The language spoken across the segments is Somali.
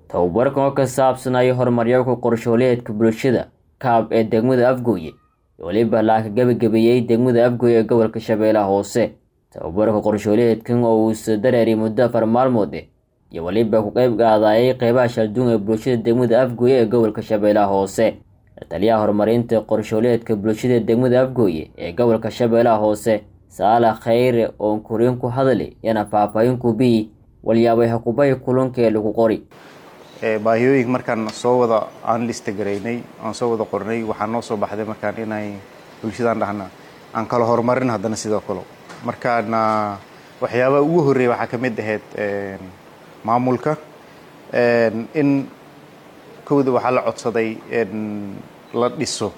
tababarkan oo ka saabsanaya horumaryaku qorshooleedka bulshada kaab ee degmada afgooye weliba laaka gebagabeeyey degmada afgooye ee gobolka shabeellaha hoose tababarka qorshooleedkan oo uusa dareeray muddo afar maalmood eh iyo weliba ku qeyb qaadayay qeybaha shalduun ee bulshada degmada afgooye ee gobolka shabeellaha hoose taliyaha horumarinta qorshooleedka bulshada degmada afgooye ee gobolka shabeellaha hoose saalax khayre oon kuriin ku hadli yana faahfaahin ku biyi walyaabay hakubay kulanka ee lagu qori baahiyooyinka markaan soo wada aan lista garaynay aan soo wada qornay waxaa noo soo baxday markaan inay bulshadaan dhahna aan kala horumarin haddana sidoo kale markaana waxyaabaha ugu horreeya waxaa ka mid ahayd maamulka in kowda waxaa la codsaday la dhiso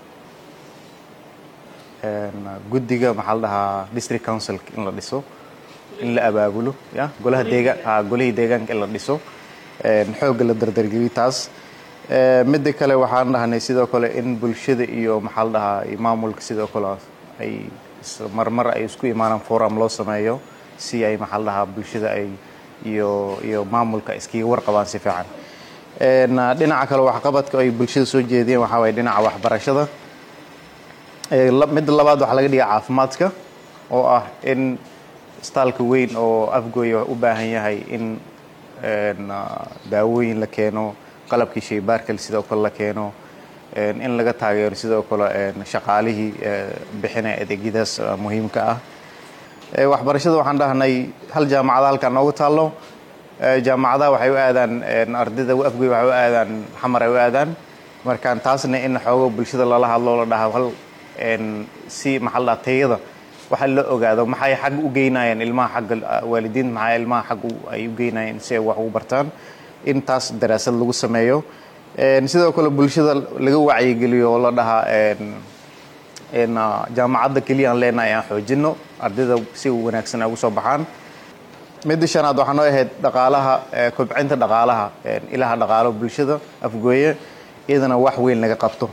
guddiga maxaa la dhahaa district council in la dhiso in la abaabulo ya golaha deegaan golihii deegaanka in la dhiso xoogga la dardargeliyo taas midda kale waxaan dhahnay sidoo kale in bulshada iyo maxaa la dhahaa maamulka sidoo kale ay marmar ay isku imaanaan forum loo sameeyo si ay maxaa la dhahaa bulshada ay iyo iyo maamulka iskaga warqabaan si fiican dhinaca kale waxqabadka ay bulshada soo jeediyeen waxaa waye dhinaca waxbarashada midda labaad waxaa laga dhigaa caafimaadka oo ah in istaalka weyn oo afgooya u baahan yahay in daawooyin la keeno qalabkii shaybaarkale sidoo kale la keeno in laga taageero sidoo kale shaqaalihii bixinaya adeegyadaas muhiimka ah waxbarashada waxaan dhahnay hal jaamacada halkaan noogu taallo jaamacadaha waxay u aadaan ardayda afgoy waxay u aadaan xamar ay u aadaan markaan taasna in xoogo bulshada lala hadlo la dhaha hal si maxaa la dhaha tayada waxa la ogaado maxay xag u geynayaan ilmaha xagga waalidiinta maxay ilmaha xag ay u geynayaan si ay wax ugu bartaan in taas daraasad lagu sameeyo sidoo kale bulshada laga wacyigeliyo oo la dhahaa jaamacadda keliya aan leenahay aan xoojino ardayda si wanaagsan ay ugu soo baxaan midda shanaad waxaa noo ahayd dhaqaalaha kobcinta dhaqaalaha ilaha dhaqaalo bulshada afgooye iyadana wax weyn laga qabto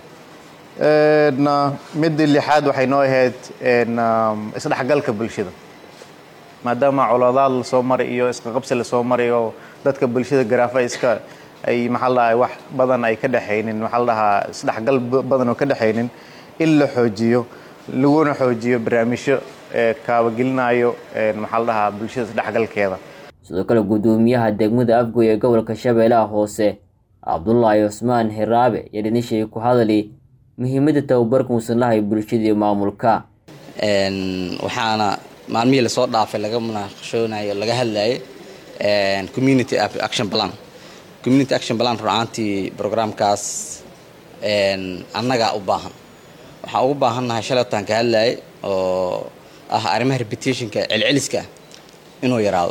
midda lixaad waxay noo ahayd isdhexgalka bulshada maadaama colaadaad lasoo maray iyo isqaqabsi lasoo maray oo dadka bulshada garaafa iska ay maxaa la dhahaa wax badan ay ka dhexaynin maxaa la dhahaa isdhexgal badan oo ka dhexaynin in la xoojiyo laguna xoojiyo barnaamijyo kaabagelinayo maxaa la dhahaa bulshada isdhexgalkeeda sidoo kale guddoomiyaha degmada afgooy ee gobolka shabeellaha hoose cabdulaahi cusmaan hiraabe iyo dhinishay ku hadali muhiimadda tababarka uusan lahay bulshada iyo maamulka waxaana maalmihii lasoo dhaafay laga munaaqashoonayo laga hadlayay community action plan community action plan runaantii programkaas annagaa u baahan waxaan ugu baahannahay shalaytaan ka hadlayay oo ah arrimaha repetitionka celceliska inuu yaraado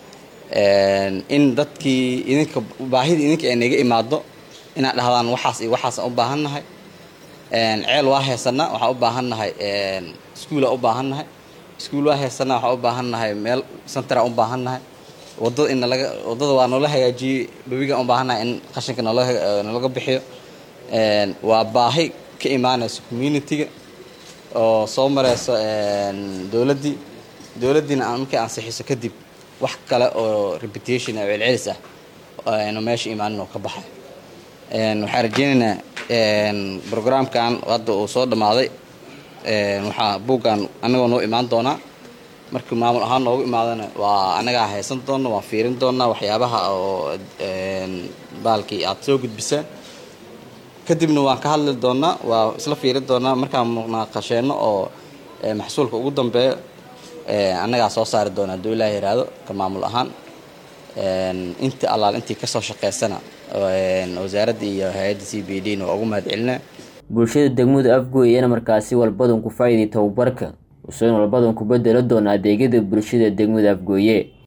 in dadkii idinka baahida idinka ay naga imaado inaad dhahdaan waxaas iyo waxaasaan u baahannahay ceel waa heesanaa waxaan u baahannahay iskuula u baahannahay iskuul waa heesanaa waxaan u baahannahay meel centera u baahannahay wadada in nalaga waddada waa noola hagaajiyey babigaan u baahannahay in qashinka nolo nalaga bixiyo waa baahi ka imaanayso communitiga oo soo mareyso dowladdii dowladdiina markay ansixiso kadib wax kale oo reputation oo celcelis ah aynu meesha imaanin oo ka baxay waxaan rajeynaynaa programkan hadda uu soo dhammaaday waxaa buuggan annagoo noo imaan doonaa markii maamul ahaan noogu imaadana waa annagaa haysan doona waan fiirin doonaa waxyaabaha oo baalkii aad soo gudbisaan kadibna waan ka hadli doonaa waa isla fiirin doonaa markaan munaaqasheenno oo maxsuulka ugu dambeeyo annagaa soo saari doona hadduu ilaah yiraahdo ka maamul ahaan intii allaal intii kasoo shaqeysana wasaaradda iyo hay-adda c b d na waa ugu mahad celinaa bulshada degmada afgooy iyana markaasi walbadan ku faa'iiday tababarka usoon walbadan ku bedelo doona adeegyada bulshada degmada afgooye